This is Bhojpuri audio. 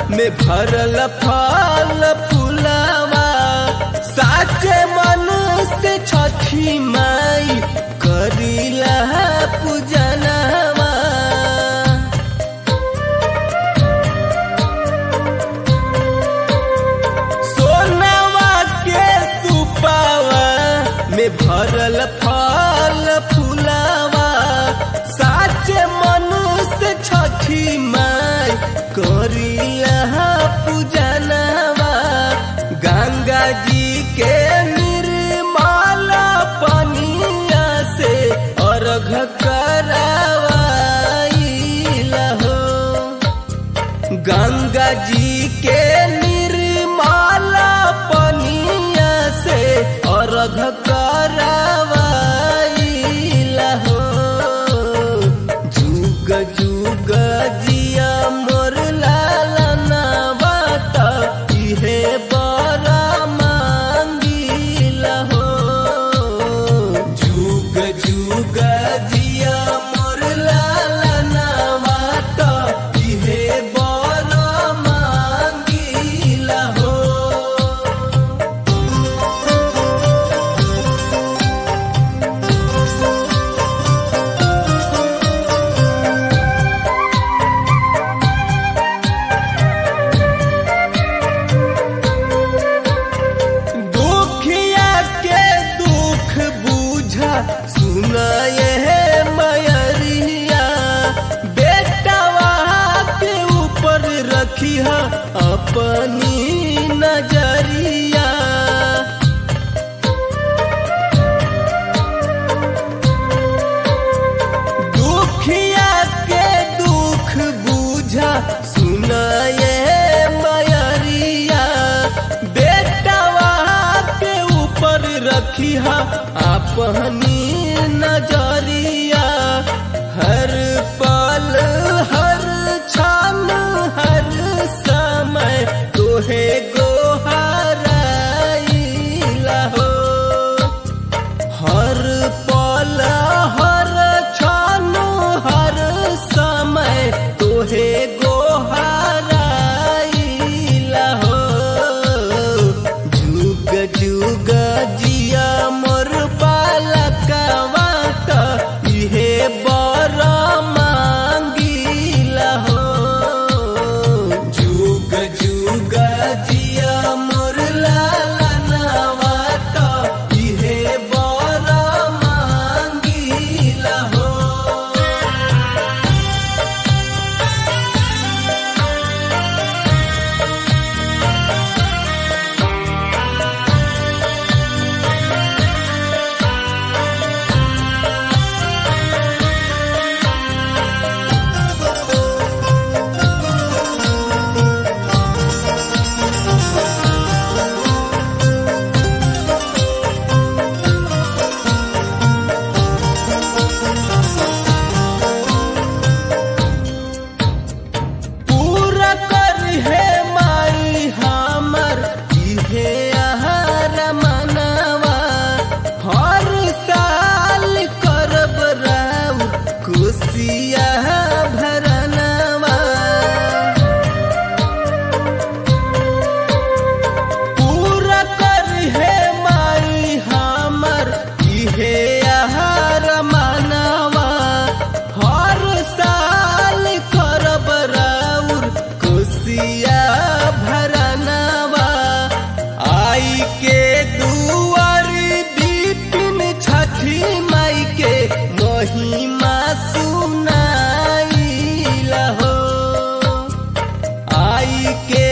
में भरल फल फुलावा साचे मन से छठी माई करीला पूजनवा सोनवा के सुपावा में भरल फल फुलावा साचे मन से छठी माई करिया पूजनवा गंगा जी के निर्मल पनिया से अर्घ करावाइला हो गंगा जी के निर्मल पनिया से अर्घ करावाइला हो जुग जुग जिया मोर लालना बात इहे बड़ा मांगिला हो जुग जुग जिया मोर लालना बात इहे बड़ा मांगिला हो दुखिया के दुख बुझा सुनाए है मयरिया बेटवा के ऊपर रखिया अपनी नजरिया दुखिया के दुख बुझा सुनाए मयरिया बेटवा के ऊपर रखिया अपनी नजरिया हर पल हर क्षण हर समय तोहे गोहराइला हो हर पल हर क्षण हर समय तोहे गोहराइला हो जुग जुग जिया मोर बालकवा त इहे बर मांगिला हो जुग जुग जिया मोर लालनवा त इहे बर मांगिला हो पूरा कर हे माई हमर इहे आहार मनवा हर साल करब राउ खुशिया भरनवा पूरा कर हे माई हमर इहे आहार मनवा हर साल करब राउर खुशिया भरनवा आई के दुआर बिपिन छठी माई के महिमा सुनाइला हो आई के